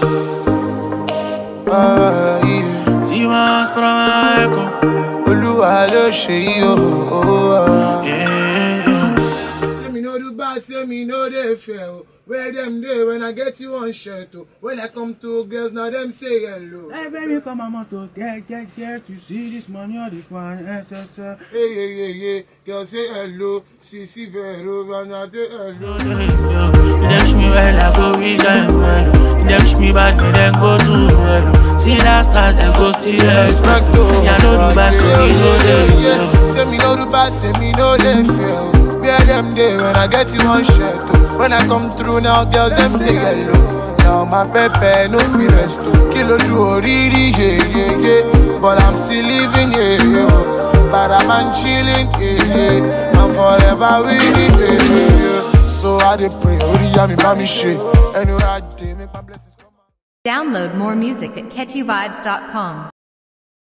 Ah, yeah. Si más para Meco. Olúwa ló ṣe yí o. Yeah, yeah. Say me no do bad, say me no dey fair. oh. Where them dey when I get you one shirt oh. When I come to girls now them say hello. Hey baby, come on motor, get, get, get to see this money on the pan, SSL. Hey yeah yeah yeah, girl say hello. See see vero, and I dey hello. You dash me well, I go reach them well. You dash me bad, me then go to well. See last class, then go still Respect expect. o. Yeah, no do bad, so me no dey Yeah, fail. Say me no do bad, say me no dey fail. Where them dey when I get you one shirt oh. When I come through now, girls them say hello. Now my pepe no fit rest o. Kí lójú oríire, yeah yeah yeah. But I'm still living, yeah yeah. But I'm man chilling, yeah yeah. I'm forever winning, yeah yeah. yeah. So I dey pray, oríyá mi bá mi ṣe. Anywhere I dey, make my blessings come. Download more music at catchyvibes.com.